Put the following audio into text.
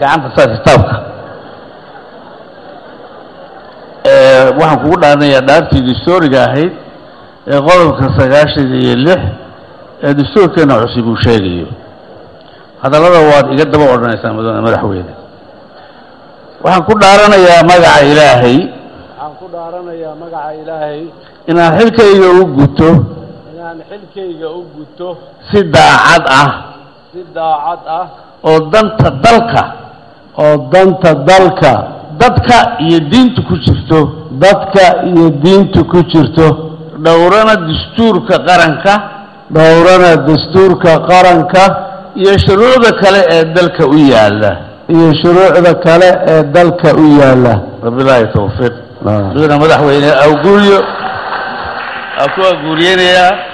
gacanta saa kitaabka waxaan kugu dhaaranayaa dhaartii dastuuriga ahayd ee qodobka sagaashan iyo lix ee dastuurkeena cusub uu sheegayo hadallada waad iga daba odhanaysaa mudane madaxweyne waxaan ku dhaaranayaa magaca ilaahay waxaan ku dhaaranayaa magaca ilaahay inaan xilkayga u guto inaan xilkayga u guto si daacad ah si daacad ah oo danta dalka oo danta dalka dadka iyo diinta ku jirto dadka iyo diinta ku jirto dhowrana dastuurka qaranka dhowrana dastuurka qaranka iyo shuruucda kale ee dalka u yaalla iyo shuruucda kale ee dalka u yaalla wabilaahi tawfiiq mudane madaxweyne awguuryo aa ku aguuriyeynayaa